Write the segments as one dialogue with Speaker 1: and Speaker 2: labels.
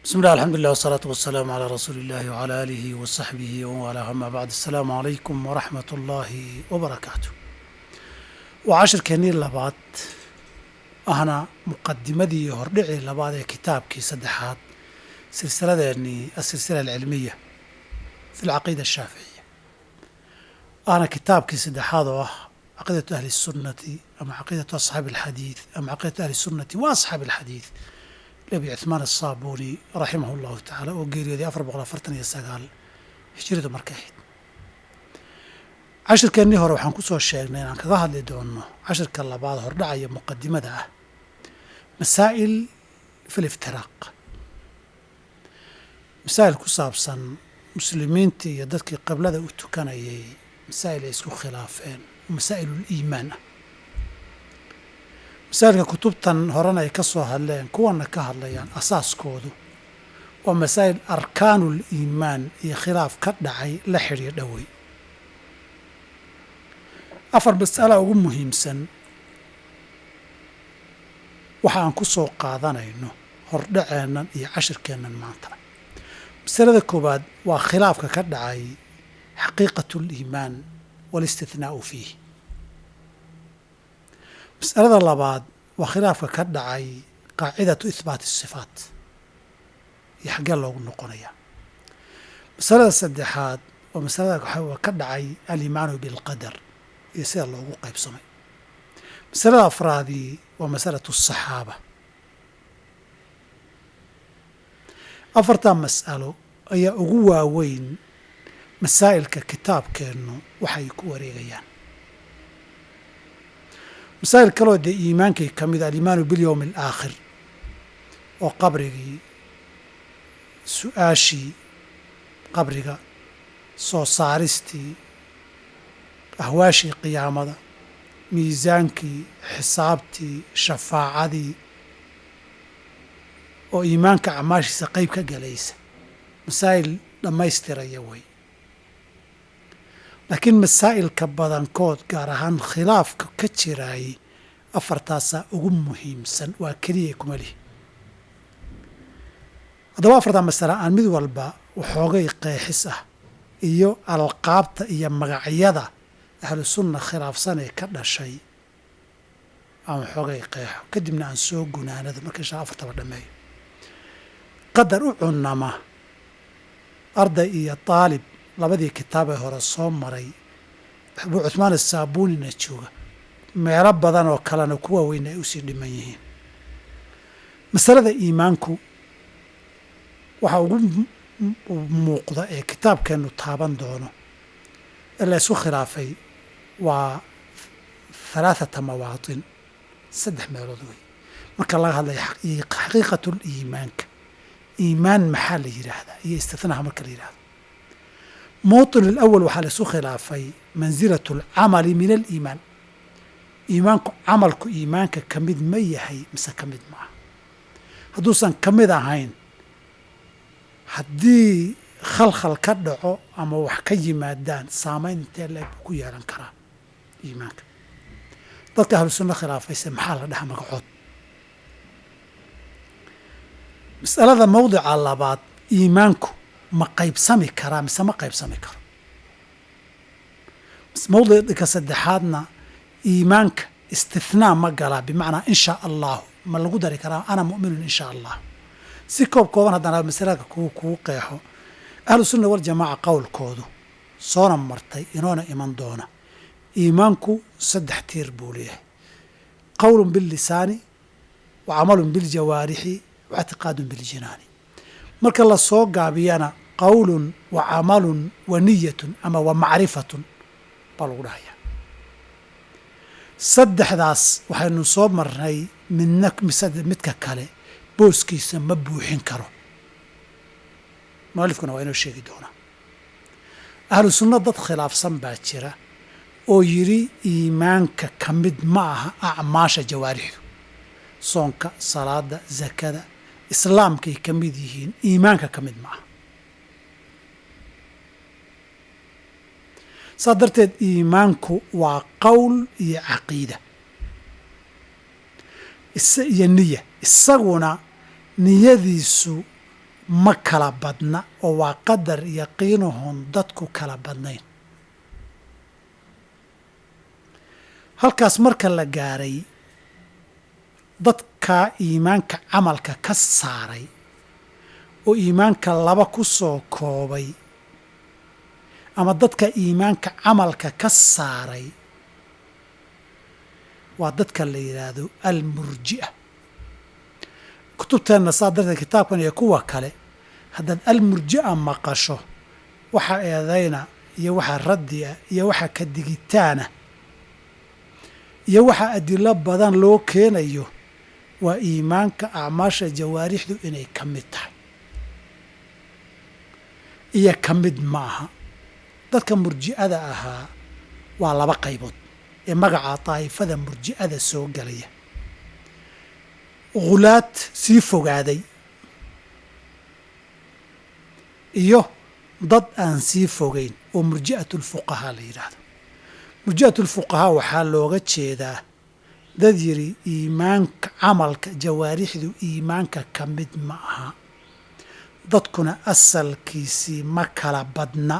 Speaker 1: بسم الله الحمد لله والصلاة والسلام على رسول الله وعلى آله وصحبه ومن أما بعد السلام عليكم ورحمة الله وبركاته وعشر كنين لبعض أهنا مقدمتي هردعي لبعض كتابك سدحات سلسلة يعني السلسلة العلمية في العقيدة الشافعية أنا كتابك سدحات عقيدة أهل السنة أم عقيدة أصحاب الحديث أم عقيدة أهل السنة وأصحاب الحديث nebi cuhmaan asaabuuni raximahu llahu tacaala oo geeriyooday afar boqol afartan iyo sagaal hijradu markay ahayd cashirkeennii hore waxaan ku soo sheegnay inaan kaga hadli doono cashirka labaad hordhacaya muqadimada ah masaa'il fi liftiraaq masaa'il ku saabsan muslimiintii iyo dadkii qiblada u tukanayay masaa'il ay isku khilaafeen masaa'ilul-iimaan ah masaa'ilka kutubtan horena ay ka soo hadleen kuwana ka hadlayaan asaaskoodu waa masaa'il arkaanul iimaan iyo khilaaf ka dhacay la xidhiir dhowey afar mas'ala ugu muhiimsan waxa aan ku soo qaadanayno hordhaceennan iyo cashirkeennan maanta masalada koowaad waa khilaafka ka dhacay xaqiiqatu liimaan waalistithnaa'u fiih masalada labaad waa khilaafka ka dhacay qaacidatu ihbaati asifaat iyo xaggee loogu noqonaya masalada saddexaad waa masalada waxaa ka dhacay alimaanu bilqadar iyo sida loogu qaybsamay masalada afraadii waa masalatu asaxaaba afartaa mas'alo ayaa ugu waaweyn masaa'ilka kitaabkeennu waxay ku wareegayaan masaa'il kaloo dee iimaankay ka mid a alimaanu bilyowmi alaakhir oo qabrigii su-aashii qabriga soo saaristii ahwaashii qiyaamada miisaankii xisaabtii shafaacadii oo iimaanka acmaashiisa qeyb ka galaysa masaa'il dhammaystiraya wey laakiin masaa'ilka badankood gaar ahaan khilaafka ka jiraayay afartaasaa ugu muhiimsan waa keliya kuma lihi haddaba afartaa masale aan mid walba waxoogay qeexis ah iyo alqaabta iyo magacyada ahlu sunna khilaafsan ee ka dhashay aan waxoogay qeexo kadibna aan soo gunaanado marka inshaa afartaba dhammeeyo qadar u cunama arday iyo daalib labadii kitaab ee hore soo maray abuu cuhmaan asaabuunina jooga meelo badan oo kalena kuwa weyn ay usii dhiman yihiin masalada iimaanku waxaa ugu muuqda ee kitaabkeennu taaban doono ee la ysu khilaafay waa halaathata mawaatin saddex meelood wey marka laga hadlaya xaqiiqatul iimaanka iimaan maxaa la yidhaahdaa iyo istithnaha marka la yidhahdo mawطin alawal waxaa la isu khilaafay mansilat alcamali min aliimaan iimaanku camalku iimaanka ka mid ma yahay mise ka mid maaha hadduusan ka mid ahayn haddii khalkhal ka dhaco ama wax ka yimaadaan saamayn intee leeg buu ku yeelan karaa iimaanka dadka ahlu sunno khilaafayse maxaa la dhaha magacood masalada mawdica labaad iimaanku ma qaybsami karaa mise ma qaybsami karo mawdicka saddexaadna iimaanka istithnaa ma galaa bimacnaa in shaa allahu ma lagu dari karaa ana mu'minun in shaa allah si koob kooban haddana masalada kuu kuu qeexo ahlu sunna waljamaaca qowlkoodu soona martay inoona iman doona iimaanku saddex tiir buu leeyahay qowlun billisaani wa camalun biljawaarixi wa ictiqaadun biljinaani marka la soo gaabiyana qowlun wa camalun wa niyatun ama wa macrifatun baa lagu dhahayaa saddexdaas waxaynu soo marnay midna midka kale booskiisa ma buuxin karo mualifkuna waa inoo sheegi doonaa ahlu sunna dad khilaafsan baa jira oo yidhi iimaanka ka mid ma aha acmaasha jawaarixdu soonka salaada zakada islaamkay ka mid yihiin iimaanka ka mid ma aha saas darteed iimaanku waa qowl iyo caqiida iyo niya isaguna niyadiisu ma kala badna oo waa qadar yaqiinuhun dadku kala badnayn halkaas marka la gaaray dadkaa iimaanka camalka ka saaray oo iimaanka laba ku soo koobay ama dadka iimaanka camalka ka saaray waa dadka la yidhaahdo almurji'a kutubteenna saa darteed kitaabkan iyo kuwa kale haddaad almurji'a maqasho waxa eedayna iyo waxa raddi'a iyo waxa ka digitaana iyo waxa adilo badan loo keenayo waa iimaanka acmaasha jawaarixdu inay ka mid tahay iyo ka mid ma aha dadka murji'ada ahaa waa laba qaybood ee magaca daa'ifada murji'ada soo gelaya khulaad sii fogaaday iyo dad aan sii fogayn oo murji'atulfuqahaa la yidhaahdo murji'atulfuqahaa waxaa looga jeedaa dad yidhi iimaanka camalka jawaarixdu iimaanka ka mid ma aha dadkuna asalkiisii ma kala badna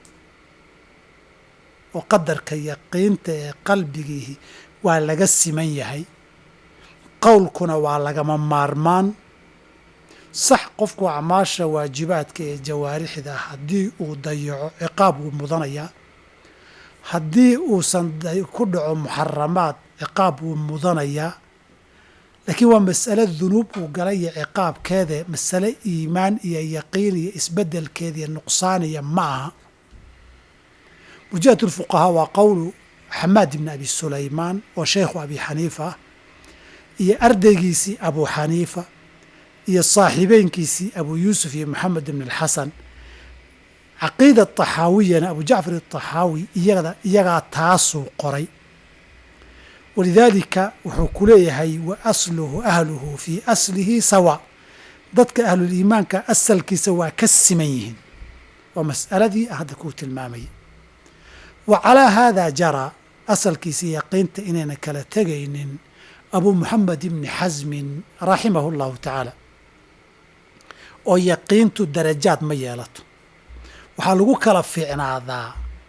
Speaker 1: oo qadarka yaqiinta ee qalbigiihi waa laga siman yahay qowlkuna waa lagama maarmaan sax qofku acmaasha waajibaadka ee jawaarixda haddii uu dayaco ciqaab wuu mudanayaa haddii uusan ku dhaco muxaramaad ciqaab wuu mudanayaa laakiin waa mas'ale dunuub uu galay iyo ciqaabkeede masale iimaan iyo yaqiin iyo isbeddelkeediiyo nuqsaaniya ma aha murji'at lfuqahaa waa qowlu xamaad ibni abi sulaymaan oo sheekhu abi xaniifa ah iyo ardaygiisii abu xaniifa iyo saaxiibeynkiisii abu yuusuf iyo maxamed ibn alxasan caqiida taxaawiyana abu jacfar ataxaawi iyada iyagaa taasuu qoray walidaalika wuxuu ku leeyahay wa asluhu ahluhu fii aslihi sawa dadka ahluliimaanka asalkiisa waa ka siman yihiin waa mas'aladii hadda kuu tilmaamayay wa calaa haadaa jaraa asalkiisa yaqiinta inayna kala tegaynin abu moxamed ibni xasmin raximahu llahu tacaala oo yaqiintu darajaad ma yeelato waxaa lagu kala fiicnaadaa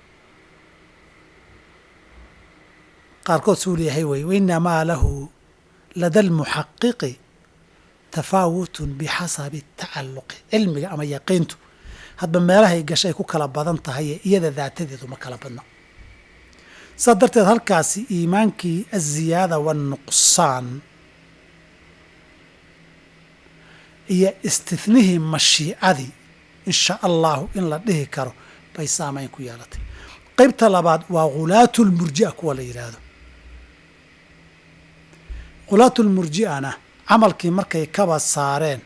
Speaker 1: qaarkood suu leeyahay wey wainamaa lahu lada almuxaqiqi tafaawutun bixasabi tacalluqi cilmiga ama yaqiintu hadba meelahay gashay ku kala badan tahaye iyada daatadeedu ma kala badna saas darteed halkaasi iimaankii aziyaada waannuqsaan iyo istinihii mashiicadii insha allahu in la dhihi karo bay saamayn ku yeelatay qaybta labaad waa khulaatulmurji'a kuwa la yidhaahdo khulaatulmurji'ana camalkii markay kaba saareen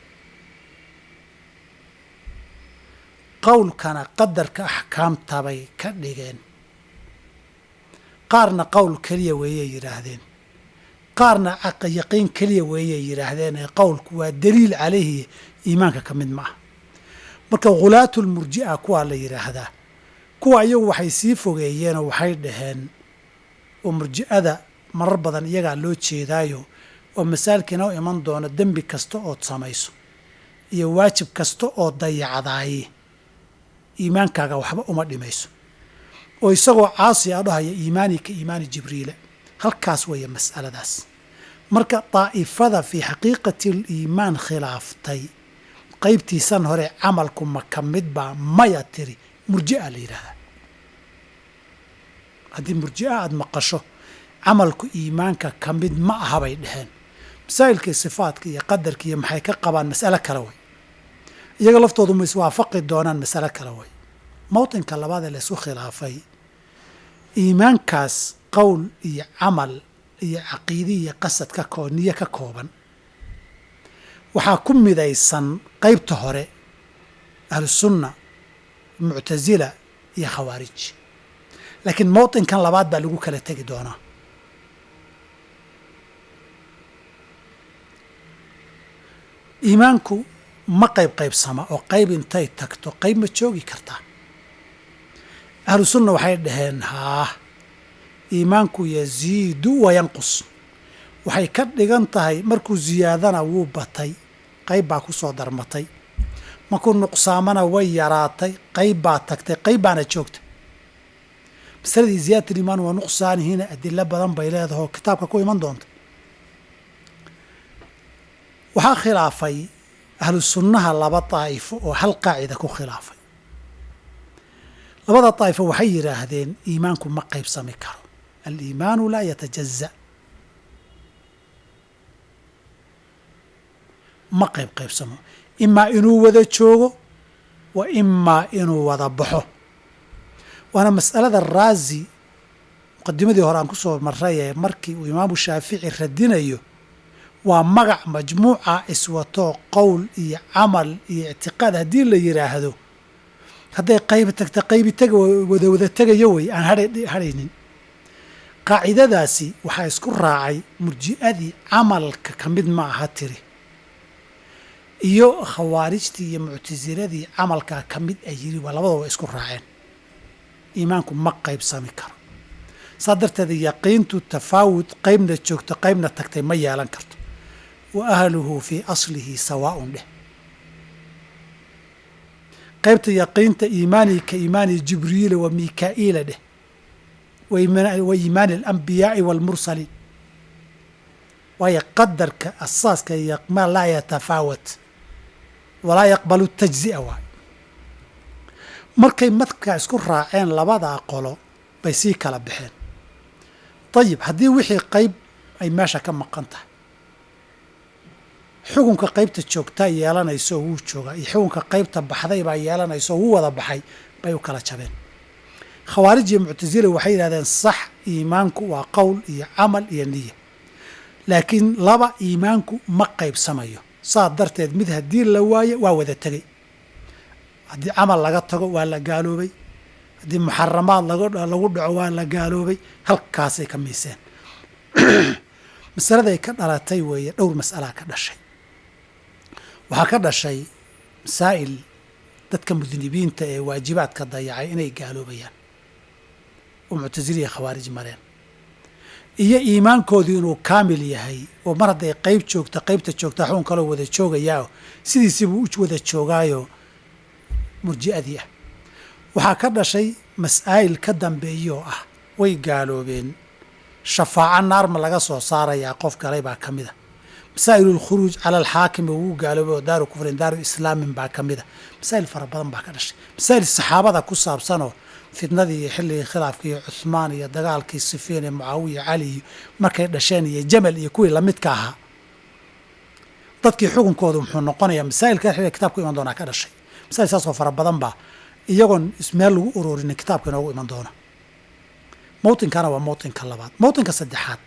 Speaker 1: qowlkana qadarka axkaamtabay ka dhigeen qaarna qowl keliya weeyay yidhaahdeen qaarna yaqiin keliya weeyay yidhaahdeen ee qowlku waa daliil calayhi iimaanka ka mid ma ah marka khulaatulmurji'a kuwaa la yidhaahdaa kuwa iyagu waxay sii fogeeyeenoo waxay dhaheen oo murji'ada marar badan iyagaa loo jeedaayo oo masaalka inoo iman doono dembi kasta ood samayso iyo waajib kasta oo dayacdaaye iimaankaaga waxba uma dhimayso oo isagoo caasi a dhahaya iimaani ka iimaani jibriila halkaas weeye mas'aladaas marka daa'ifada fii xaqiiqati aliimaan khilaaftay qaybtiisan hore camalku ma ka mid baa maya tiri murji'a la yidhahdaa haddii murji'a aada maqasho camalku iimaanka ka mid ma aha bay dheheen masaa'ilkii sifaadka iyo qadarka iyo maxay ka qabaan mas'alo kale way iyaga laftoodu ma iswaafaqi doonaan masalo kale way mawطinka labaad ee laysku khilaafay iimaankaas qowl iyo camal iyo caqiidi iyo qasad ka koo niyo ka kooban waxaa ku midaysan qaybta hore ahlusunna muctasila iyo khawaarij laakiin mawطinkan labaad baa lagu kala tegi doonaa iimaanku ma qayb qaybsama oo qayb intay tagto qayb ma joogi kartaa ahlu sunna waxay dhaheen haah iimaanku yaziidu wayanqus waxay ka dhigan tahay markuu ziyaadana wuu batay qayb baa ku soo darmatay markuu nuqsaamana way yaraatay qayb baa tagtay qayb baana joogta masaladii ziyaadat aliimaan waa nuqsaanihiina adilo badan bay leedahay oo kitaabka ku iman doonta waxaa khilaafay ahlu sunnaha laba daa'ifo oo hal qaacida ku khilaafay labada daa'ifo waxay yidhaahdeen iimaanku ma qaybsami karo aliimaanu laa yatajaza ma qayb qaybsamo imaa inuu wada joogo wa imaa inuu wada baxo waana mas'alada raazi muqadimadii hore aan ku soo marray ee markii uu imaamu shaafici radinayo waa magac majmuuca iswatoo qowl iyo camal iyo ictiqaad haddii la yidhaahdo hadday qayb tagta qaybi tega wada wada tegayo wey aan hadhaynin qaacidadaasi waxaa isku raacay murji'adii camalka ka mid ma aha tiri iyo khawaarijtii iyo muctasiladii camalkaa ka mid a yiri waa labadaba isku raaceen iimaanku ma qaybsami karo saa darteed yaqiintu tafaawud qaybna joogto qaybna tagtay ma yeelan karto wa ahluhu fii aslihi sawaaun dheh qaybta yaqiinta iimaanii ka iimaani jibriila wa mikaa'iila dheh wa iimaani alambiyaai waalmursaliin waayo qadarka asaaska ma laa yatafaawat walaa yaqbalu tajzi'a waay markay madkaa isku raaceen labadaa qolo bay sii kala baxeen dayib haddii wixii qayb ay meesha ka maqan tahay xukunka qaybta joogtaa yeelanayso oo wuu joogaa iyo xukunka qaybta baxday baa yeelanayso oo wuu wada baxay bay u kala jabeen khawaarij iyo muctasila waxay yidhahdeen sax iimaanku waa qowl iyo camal iyo niya laakiin laba iimaanku ma qaybsamayo saa darteed mid haddii la waayo waa wada tegey haddii camal laga tago waa la gaaloobay haddii muxaramaad lagu dhaco waa la gaaloobay halkaasay ka miiseen masaladay ka dhalatay weeye dhowr mas'alaa ka dhashay waxaa ka dhashay masaa'il dadka mudnibiinta ee waajibaadka dayacay inay gaaloobayaan oo muctasiliya khawaarij mareen iyo iimaankoodii inuu kaamil yahay oo mar hadday qayb joogta qaybta joogta xun kaloo wada joogayaa sidiisibuu u wada joogaayo murji'adii ah waxaa ka dhashay mas'aa'il ka dambeeyoo ah way gaaloobeen shafaaco naarma laga soo saarayaa qof galay baa ka mida masaa'il alkhuruuj cala alxaakimi wuu gaaloobay oo daaru kufrin daaru islaamin baa ka mida masaa'il fara badan baa ka dhashay masaa'il saxaabada ku saabsanoo fitnadii iyo xilligii khilaafka iyo cuhmaan iyo dagaalkii sifiin iyo mucaawiya cali iyo markay dhasheen iyo jamal iyo kuwii lamidka ahaa dadkii xukunkoodu muxuu noqonayaa masaa'ilka xilliga kitaabku iman doonaa ka dhashay masaa'il saasoo fara badan baa iyagoon ismeel lagu urorinin kitaabka inoogu iman doona mawtinkana waa mawtinka labaad mawtinka saddexaad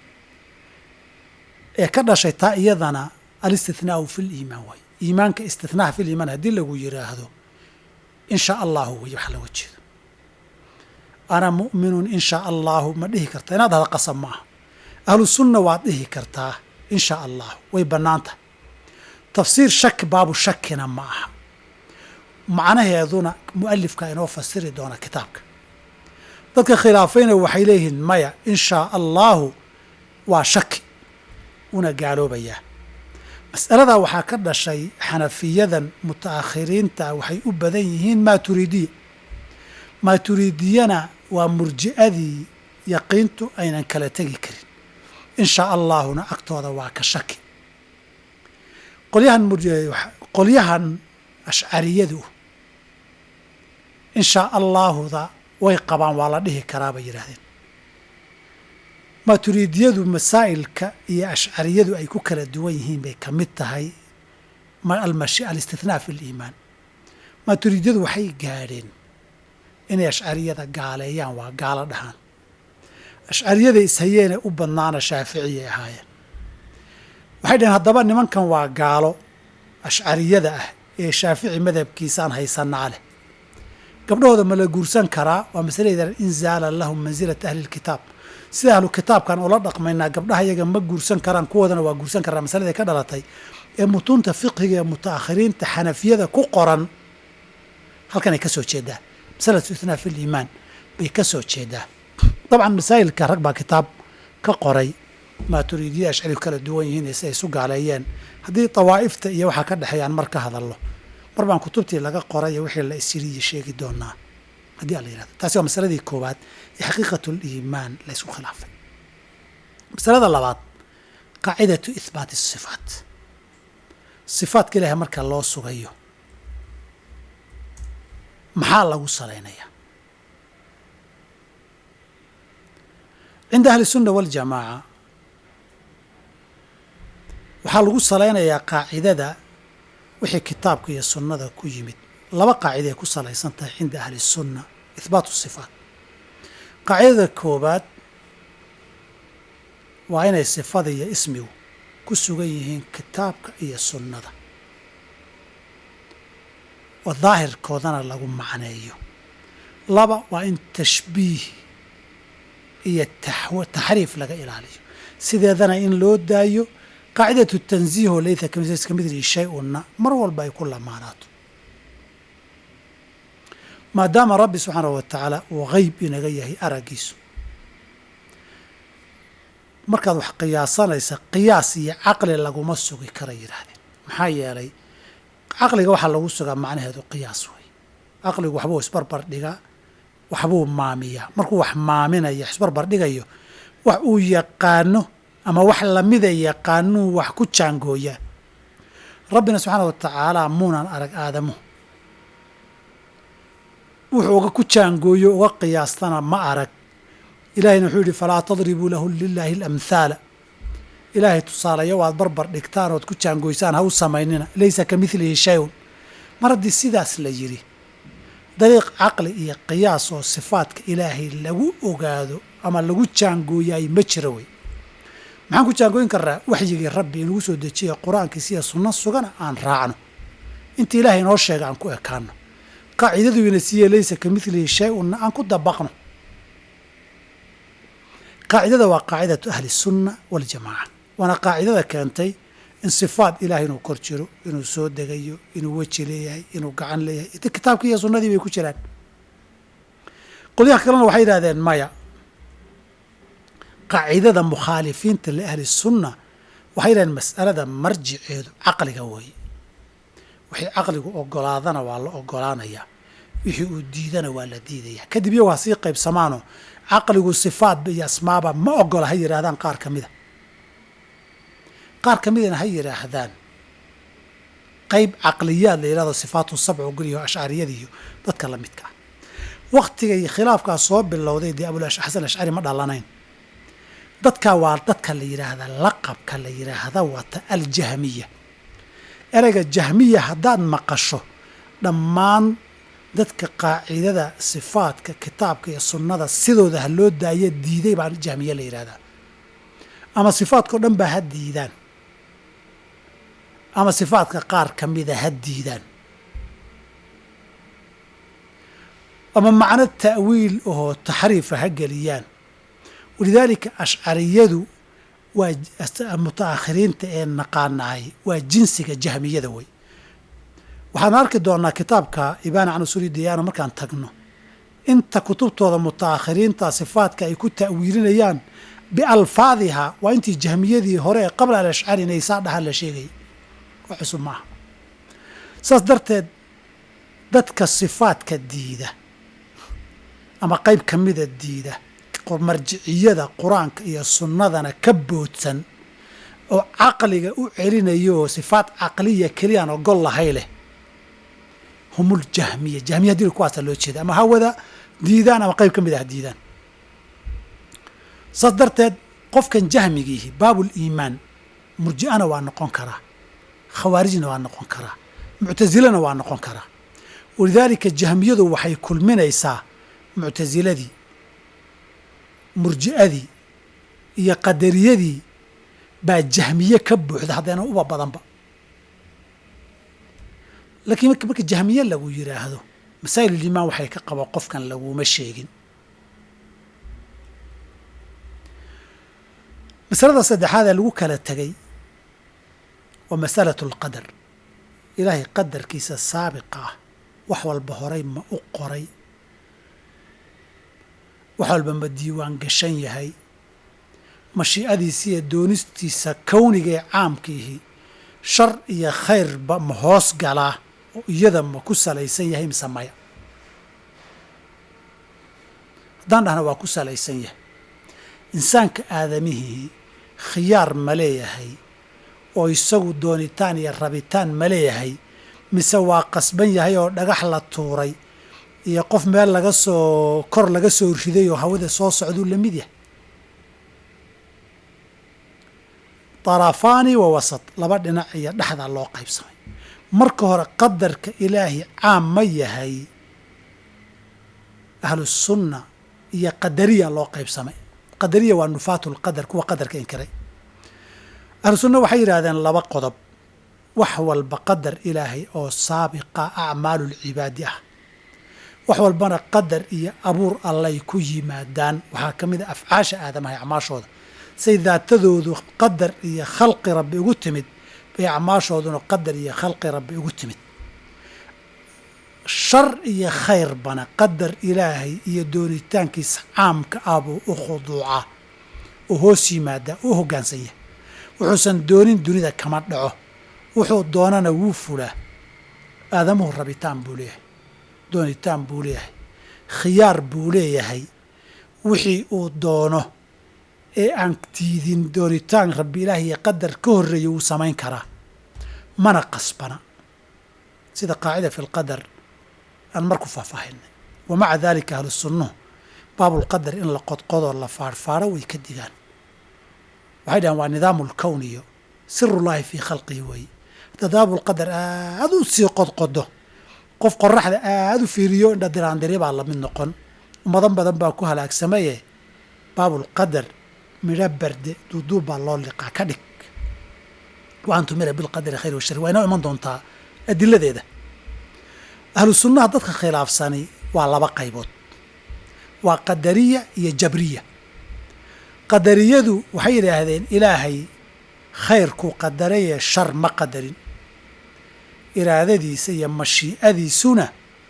Speaker 1: ee ka dhashay taa iyadana alistithnaau fi liimaan waay iimaanka istithnaha fi liimaan haddii lagu yiraahdo in shaa allahu wey waxa looga jeedo ana mu'minun in shaa allahu ma dhihi karta inaad dhahda qasab ma aha ahlu sunna waad dhihi kartaa in shaa allahu way bannaantah tafsiir shaki baabu shakina ma aha macnaheeduna mu'alifka inoo fasiri doona kitaabka dadka khilaafayna waxay leeyihiin maya in shaa allahu waa shaki una gaaloobayaa mas'aladaa waxaa ka dhashay xanafiyadan muta'akhiriinta waxay u badan yihiin maaturiidiya maaturiidiyana waa murji'adii yaqiintu aynan kala tegi karin in shaa allaahuna agtooda waa ka shaki qolyahan qolyahan ashcariyadu in shaa allaahuda way qabaan waa la dhihi karaa bay yidhaahdeen maaturiidiyadu masaa'ilka iyo ashcariyadu ay ku kala duwan yihiin bay ka mid tahay alistithnaa fi liimaan maaturiidiyadu waxay gaadheen inay ashcariyada gaaleeyaan waa gaalo dhahaan ashcariyada ishayeene u badnaana shaaficiyay ahaayeen waxay dhaheen haddaba nimankan waa gaalo ashcariyada ah ee shaafici madhabkiisaan haysanaa leh gabdhahooda ma la guursan karaa waa masalayda inzaala lahum mansilata ahli lkitaab sida ahlu kitaabkan ula dhaqmaynaa gabdhaha yaga ma guursan karaan kuwoodana waa guursan karaa masaladay ka dhalatay ee mutuunta fiqhiga ee muta'akhiriinta xanafiyada ku qoran halkanay ka soo jeedaa masalatu ithnaa fi liimaan bay ka soo jeedaa dabcan masaa'ilka rag baa kitaab ka qoray maaturiidiyada ashcari kala duwan yihiin si ay isu gaaleeyeen haddii dawaa'ifta iyo waxaa ka dhexeeyaan mar ka hadallo mar baan kutubtii laga qoray iyo wixii la isiriye sheegi doonaa haddii ala yihahdo taasi waa masaladii koowaad ee xaqiiqatuliimaan la ysku khilaafay masalada labaad qaacidatu ihbaati asifaat sifaatka ilaahay marka loo sugayo maxaa lagu salaynayaa cinda ahli sunna waljamaaca waxaa lagu salaynayaa qaacidada wixii kitaabka iyo sunnada ku yimid laba qaacida ay ku salaysan tahay cinda ahli sunna ihbaatu sifaat qaacidada koowaad waa inay sifada iyo ismigu ku sugan yihiin kitaabka iyo sunnada oo daahirkoodana lagu macneeyo laba waa in tashbiih iyo taxriif laga ilaaliyo sideedana in loo daayo qaacidatu tanziih oo laysa ka midlihi shay-unna mar walba ay ku lamaanaato maadaama rabbi subxaanahu wa tacaala uu qeyb inaga yahay araggiisu markaad wax qiyaasanaysa qiyaas iyo caqli laguma sugi kara yidhaahdeen maxaa yeelay caqliga waxaa lagu sugaa macnaheedu qiyaas wey caqligu waxbuu isbarbar dhigaa waxbuu maamiyaa markuu wax maaminaya isbarbar dhigayo wax uu yaqaano ama wax lamida yaqaanuu wax ku jaangooyaa rabbina subxaana wa tacaala muunan arag aadamuhu wuxuu uga ku jaangooyo uga qiyaastana ma arag ilahayna wuxuu yidhi falaa tadribuu lahu lilaahi alamhaala ilaahay tusaalayo waad barbar dhigtaan ood ku jaangoysaan ha u samaynina laysa ka midlihi shay-un mar haddii sidaas la yidhi dariiq caqli iyo qiyaas oo sifaadka ilaahay lagu ogaado ama lagu jaangooyaay ma jiro wey maxaan ku jaangooyin karnaa waxyigii rabbi inugu soo dejiya qur-aankiisa iyo sunno sugana aan raacno inta ilaahay inoo sheega aan ku ekaano qaacidadu ina siiye laysa ka midlihi shay-unna aan ku dabaqno qaacidada waa qaacidatu ahli sunna waljamaaca waana qaacidada keentay in sifaat ilahay inuu kor jiro inuu soo degayo inuu weji leeyahay inuu gacan leeyahay kitaabkii iyo sunnadii bay ku jiraan qolyaha kalena waxay yidhahdeen maya qaacidada mukhaalifiinta liahli sunna waxay yidhahdeen mas'alada marjiceedu caqliga weeye wixii caqligu ogolaadana waa la ogolaanayaa wixii uu diidana waa la diidaya kadib iyagu ha sii qaybsamaano caqligu sifaatba iyo asmaaba ma ogola ha yidhaahdaan qaar ka mida qaar ka midana ha yidhaahdaan qayb caqliyaad la yidhahdo sifaatu sabc ogoliyo ashcariyada iyo dadka la midka ah waktigay khilaafkaa soo bilowday dee abulxasan ashcari ma dhalanayn dadkaa waa dadka la yidhaahda laqabka la yidhaahda wata aljahmiya ereyga jahmiya haddaad maqasho dhammaan dadka qaacidada sifaadka kitaabka iyo sunnada sidooda ha loo daayo diiday baa jahmiye la yidhahdaa ama sifaadka o dhan baa ha diidaan ama sifaadka qaar ka mida ha diidaan ama macno ta'wiil ahoo taxriifa ha geliyaan walidaalika ashcariyadu waa mutaakhiriinta ee naqaanahay waa jinsiga jahmiyada wey waxaan arki doonaa kitaabka ibaana can usuli diyaana markaan tagno inta kutubtooda mutaakhiriinta sifaadka ay ku ta'wiilinayaan bialfaadiha waa intii jahmiyadii hore ee qabla alashcari inay saa dhahaan la sheegayay wax cusub maaha saas darteed dadka sifaadka diida ama qayb ka mida diida marjiciyada qur-aanka iyo sunnadana ka boodsan oo caqliga u celinayo oo sifaad caqliya keliyaan ogol lahay leh humul jahmiya jahmiya hadii kuwaasa loo jeeda ama hawada diidaan ama qayb ka mid ah diidaan saas darteed qofkan jahmigiihi baabul iimaan murji'ana waa noqon karaa khawaarijna waa noqon karaa muctasilana waa noqon karaa walidaalika jahmiyadu waxay kulminaysaa muctasiladii murji'adii iyo qadariyadii baa jahmiye ka buuxda haddayna uba badanba laakiin marka jahmiye lagu yidhaahdo masaa'ilulimaan waxay ka qabo qofkan laguma sheegin masalada saddexaad ee lagu kala tegay waa masalatu alqadar ilaahay qadarkiisa saabiqa ah wax walba horay ma u qoray wax walba ma diiwaan gashan yahay mashiicadiisa iyo doonistiisa kowniga ee caamkiihi shar iyo khayrba ma hoos galaa oo iyada ma ku salaysan yahay mise maya haddaan dhahna waa ku salaysan yahay insaanka aadamihii khiyaar ma leeyahay oo isagu doonitaan iyo rabitaan ma leeyahay mise waa qasban yahay oo dhagax la tuuray iyo qof meel laga soo kor laga soo riday oo hawada soo socduu la mid yahay darafaani wa wasat laba dhinac iyo dhexdaa loo qaybsamay marka hore qadarka ilaahi caam ma yahay ahlusunna iyo qadariya loo qaybsamay qadariya waa nufaatu lqadar kuwa qadarka inkiray ahlusunna waxay yidhahdeen laba qodob wax walba qadar ilaahay oo saabiqa acmaalu lcibaadi ah wax walbana qadar iyo abuur allay ku yimaadaan waxaa ka mid a afcaasha aadamaha acmaashooda say daatadoodu qadar iyo khalqi rabbi ugu timid bay acmaashooduna qadar iyo khalqi rabbi ugu timid shar iyo khayrbana qadar ilaahay iyo doonitaankiisa caamka ah buu u khuduucaa oo hoos yimaadaa u hoggaansan yahay wuxuusan doonin dunida kama dhaco wuxuu doonana wuu fulaa aadamuhu rabitaan buu leeyahay doonitaan buu leeyahay khiyaar buu leeyahay wixii uu doono ee aan tiidin doonitaan rabbi ilaahi iyo qadar ka horreeya wuu samayn karaa mana qasbana sida qaacida fi lqadar aan marku faahfaahinay wa maca dalika ahlu sunnuhu baabulqadar in la qodqodoo la faarfaaro way ka digaan waxay dhahaan waa nidaamu lkown iyo sirullaahi fii khalqihi weeye haddaad baabulqadar aada u sii qodqodo qof qoraxda aada u fiiriyo indha diraandiri baa lamid noqon ummadan badan baa ku halaagsamaye baabulqadar midho barde duuduub baa loo liqaa ka dhig wa an tumira bilqadari khayr washari waa inoo iman doontaa adiladeeda ahlu sunnaha dadka khilaafsani waa laba qaybood waa qadariya iyo jabriya qadariyadu waxay yidhaahdeen ilaahay khayrkuu qadarayee shar ma qadarin iraadadiisa iyo mashii'adiisuna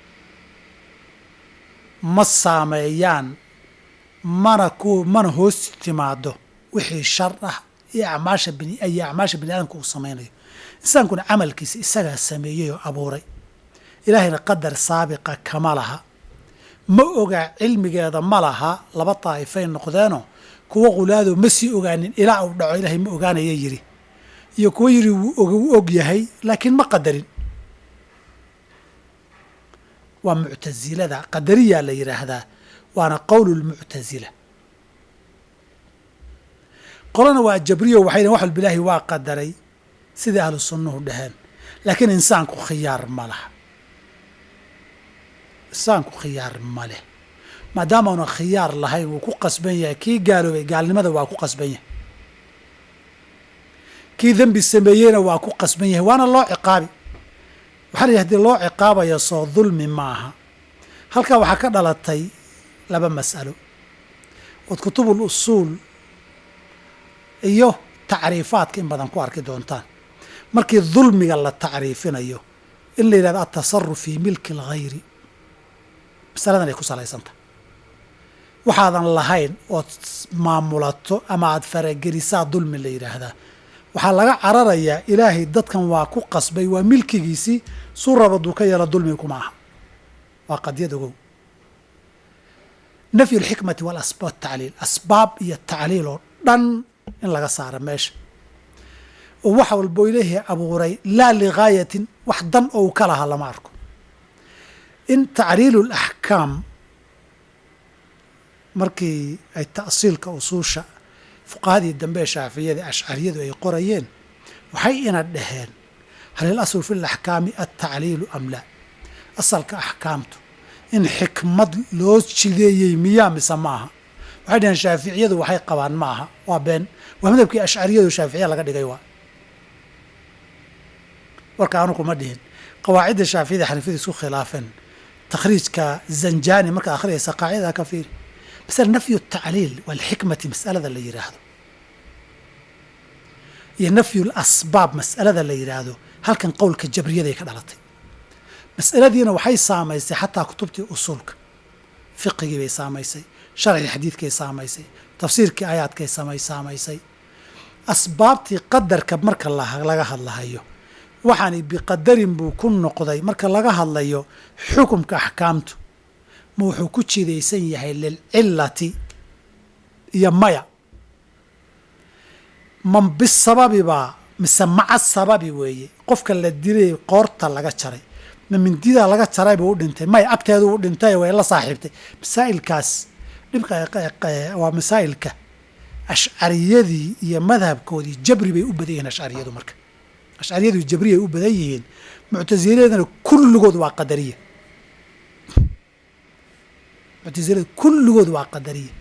Speaker 1: ma saameeyaan mana ku mana hoos timaado wixii shar ah iyo acmaasha bini iyo acmaasha bini aadamka uu samaynayo insaankuna camalkiisa isagaa sameeyey oo abuuray ilaahayna qadar saabiqa kama laha ma ogaa cilmigeeda ma laha laba daa'ifay noqdeenoo kuwa qulaadoo ma sii ogaanin ilaa uu dhaco ilaahay ma ogaanaya yidhi iyo kuwa yidhi wuu og yahay laakiin ma qadarin waa muctasilada qadariyaa la yidhaahdaa waana qowlu lmuctasila qolana waa jabriyo waxay dhaheen wax walba ilaahi waa qadaray sidai ahlu sunnuhu dhaheen laakiin insaanku khiyaar ma laha insaanku khiyaar ma leh maadaama una khiyaar lahayn wuu ku qasban yahay kii gaaloobay gaalnimada waa ku qasban yahay kii dembi sameeyeyna waa ku qasban yahay waana loo ciqaabi waxaa la yidhi hadii loo ciqaabayo soo dulmi maaha halkaa waxaa ka dhalatay laba mas'alo ood kutubul usuul iyo tacriifaadka in badan ku arki doontaan markii dulmiga la tacriifinayo in la yidhahdo atasaruf fii milki alghayri masaladan ay ku salaysantah waxaadan lahayn ood maamulato ama aada faragelisaa dulmi la yidhaahdaa waxaa laga cararayaa ilaahay dadkan waa ku qasbay waa milkigiisii suu rabaduu ka yeelo dulmi kuma aha waa qadyad ogow nafyu alxikmati walasbaab tacliil asbaab iyo tacliil oo dhan in laga saaro meesha oo waxa walbo ilaahay abuuray laa ligaayatin wax dan oo u ka lahaa lama arko in tacriilu laxkaam markii ay ta'siilka usuusha fuqahadii dambe ee shaaficiyada ashcariyadu ay qorayeen waxay ina dhaheen hal il aslu fi laxkaami altacliilu am laa asalka axkaamtu in xikmad loo jideeyey miyaa mise ma aha waxay dhaheen shaaficiyadu waxay qabaan ma aha waa been waa madhabkii ashcariyadu shaaficiya laga dhigay waa warka anu kuma dhihin qawaacidda shaaficiyada xanifiyada isku khilaafeen takhriijka zanjani markaad akhriyaysa qaacidaha ka fiiri masala nafyu tacliil walxikmati mas'alada la yidhaahdo iyo nafyu lasbaab mas'alada la yidhaahdo halkan qowlka jabriyaday ka dhalatay mas'aladiina waxay saamaysay xataa kutubtii usuulka fiqigii bay saamaysay sharcii xadiidkay saamaysay tafsiirkii aayaadkay samay saamaysay asbaabtii qadarka marka laga hadlahayo waxaani biqadarin buu ku noqday marka laga hadlayo xukumka axkaamtu ma wuxuu ku jidaysan yahay lilcilati iyo maya man bisababi baa mise maca sababi weeye qofka la dilay qoorta laga jaray ma mindidaa laga jaray buu u dhintay maya agteedu u dhintay way la saaxiibtay masaa'ilkaas dhibka waa masaa'ilka ashcariyadii iyo madhabkoodii jabri bay u badan yihiin ashcariyadu marka ashcariyadu jabri ay u badan yihiin muctasiladana kulligood waa qadariya muctasilada kulligood waa qadariya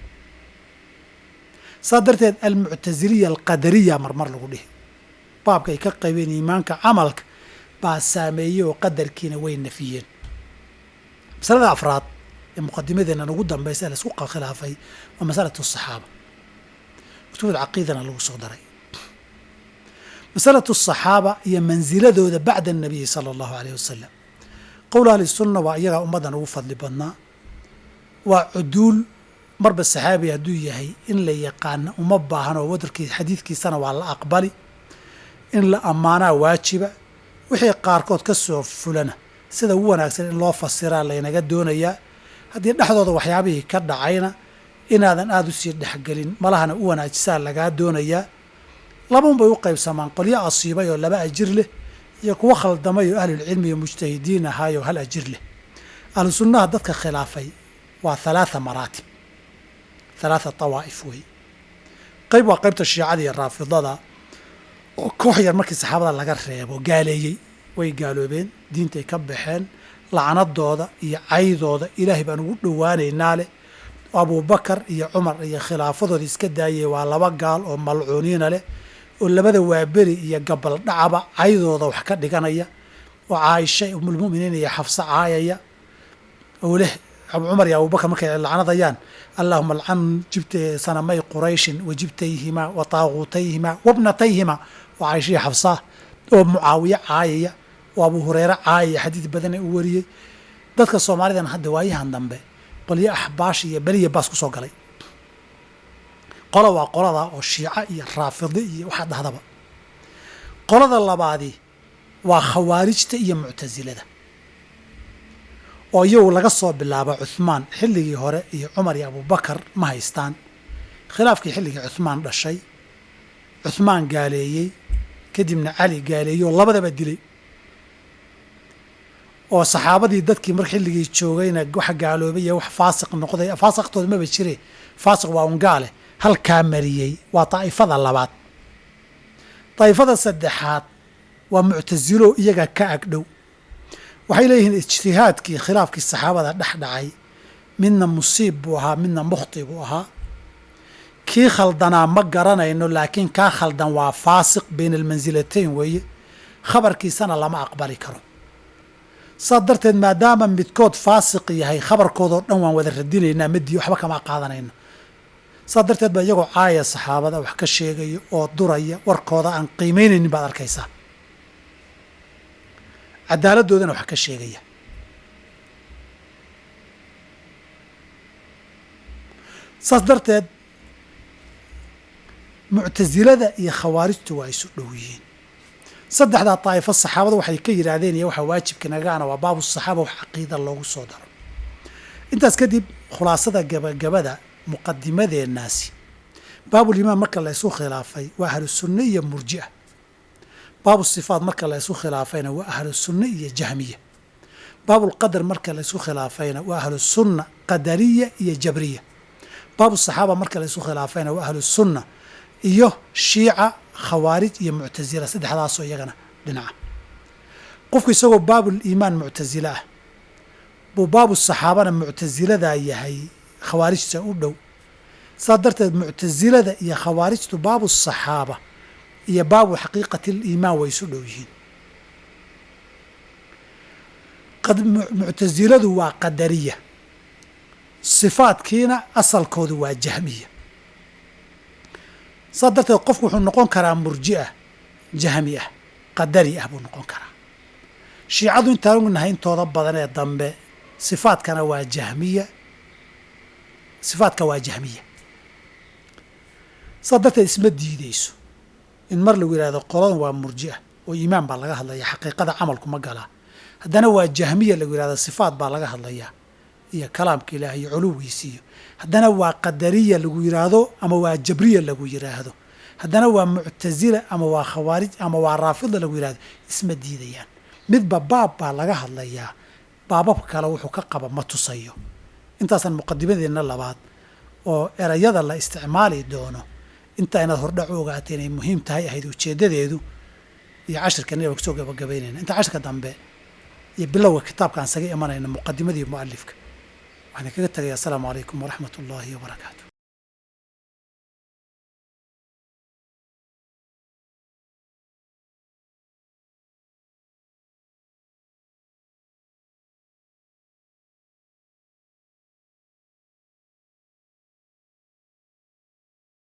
Speaker 1: saa darteed almuctasiliya alqadariya marmar lagu dhihi baabka ay ka qaybeen iimaanka camalka baa saameeyey oo qadarkiina way nafiyeen masalada afraad ee muqadimadeena ugu dambaysa ee laisku khilaafay waa masalatu asaxaaba kutubada caqiidana lagu soo daray masalatu asaxaaba iyo mansiladooda bacda annabiyi sala allahu aleyh wasalam qowl ahli sunna waa iyagaa ummaddan ugu fadli badnaa waa cuduul marba saxaabi hadduu yahay in la yaqaana uma baahno wadarkii xadiidkiisana waa la aqbali in la ammaanaa waajiba wixii qaarkood ka soo fulana sida ugu wanaagsan in loo fasiraa laynaga doonayaa haddii dhexdooda waxyaabihii ka dhacayna inaadan aada u sii dhexgelin malahana u wanaajisaa lagaa doonayaa labaun bay u qaybsamaan qolyo asiibay oo laba ajir leh iyo kuwo khaldamay oo ahlulcilmi iyo mujtahidiin ahaayoo hal ajir leh ahlu sunnaha dadka khilaafay waa halaatha maraatib halaatha tawaa'if wey qayb waa qaybta shiicada iyo raafidada oo koox yar markii saxaabada laga reebo gaaleeyey way gaaloobeen diintay ka baxeen lacnadooda iyo caydooda ilaahay baan ugu dhowaanaynaa leh abubakar iyo cumar iyo khilaafadooda iska daayay waa laba gaal oo malcuuniina leh oo labada waaberi iyo gabal dhacaba caydooda wax ka dhiganaya oo caaisha umulmu'miniin iyo xafse caayaya oo leh cumar iyo abubakar markay lacnadayaan allahuma alcan jibta sanamay qurayshin wa jibtayhimaa wa taaquutayhimaa wabnatayhimaa oo caaisha iyo xafsaa oo mucaawiye caayaya oo abu hureyre caayaya xadiid badana u wariyey dadka soomaalidan hadda waayahan dambe qolyo axbaash iyo beriya baas ku soo galay qola waa qolada oo shiica iyo raafidi iyo waxaa dhahdaba qolada labaadi waa khawaarijta iyo muctasilada oo iyagu laga soo bilaabo cuhmaan xilligii hore iyo cumar iyo abubakar ma haystaan khilaafkii xilligii cuhmaan dhashay cuhmaan gaaleeyey kadibna cali gaaleeyey oo labadaba dilay oo saxaabadii dadkii mar xilligii joogayna wax gaaloobay iyo wax faasiq noqday faasiqtooda maba jire faasiq waa un gaale halkaa mariyey waa daa'ifada labaad daa'ifada saddexaad waa muctasilo iyaga ka agdhow waxay leeyihiin ijtihaadkii khilaafkii saxaabada dhex dhacay midna musiib buu ahaa midna mukhti buu ahaa kii khaldanaa ma garanayno laakiin kaa khaldan waa faasiq bayna almansilatayn weeye khabarkiisana lama aqbali karo saas darteed maadaama midkood faasiq yahay khabarkoodoo dhan waan wada radinaynaa madiyo waxba kama qaadanayno saas darteed baa iyagoo caaya saxaabada wax ka sheegaya oo duraya warkooda aan qiimaynaynin baad arkaysaa cadaaladdoodana wax ka sheegaya saas darteed muctasilada iyo khawaarijtu waa isu dhow yihiin saddexdaa daa'ifo saxaabada waxay ka yidhaahdeen iyo waxaa waajibka nagaana waa baabu saxaaba wax caqiida loogu soo daro intaas kadib khulaasada gabagabada muqadimadeennaasi baabulimaan marka la ysu khilaafay waa ahlu sunne iyo murji'a baabu sifaat marka la ysu khilaafayna waa ahlu sunne iyo jahmiya baabulqadar marka la ysu khilaafayna waa ahlu sunna qadariya iyo jabriya baabu saxaaba marka la ysu khilaafayna waa ahlu sunna iyo shiica khawaarij iyo muctasila saddexdaasoo iyagana dhinaca qofku isagoo baabul iimaan muctasile ah buu baabu saxaabana muctasiladaa yahay khawaarijta u dhow saas darteed muctasilada iyo khawaarijtu baabu saxaaba iyo baabu xaqiiqati liimaan way isu dhow yihiin muctasiladu waa qadariya sifaadkiina asalkoodu waa jahmiya saas darteed qofku wuxuu noqon karaa murjiah jahmi ah qadari ah buu noqon karaa shiicadu intaan ognahay intooda badan ee dambe sifaadkana waa jahmiya sifaadka waa jahmiya saas darteed isma diideyso in mar lagu yihahdo qoladan waa murjiah oo iimaan baa laga hadlaya xaqiiqada camalku ma galaa haddana waa jahmiya lagu yihahda sifaat baa laga hadlayaa iyo kalaamka ilaah iyo culuwiisiiyo haddana waa qadariya lagu yidhaahdo ama waa jabriya lagu yidhaahdo haddana waa muctasila ama waa khawaarij ama waa raafida lagu yidhahdo isma diidayaan midba baab baa laga hadlayaa baababka kale wuxuu ka qaba ma tusayo intaasaan muqadimadeenna labaad oo erayada la isticmaali doono inta inaad hordhac u ogaatay inay muhiim tahay ahayd ujeeddadeedu iyo cashirkan inaan kusoo gabagabaynayna inta cashirka dambe iyo bilowga kitaabkaan saga imanayna muqadimadii mu'alifka waxaan kaga tegaya asalaamu calaykum waraxmat ullaahi wabarakaatu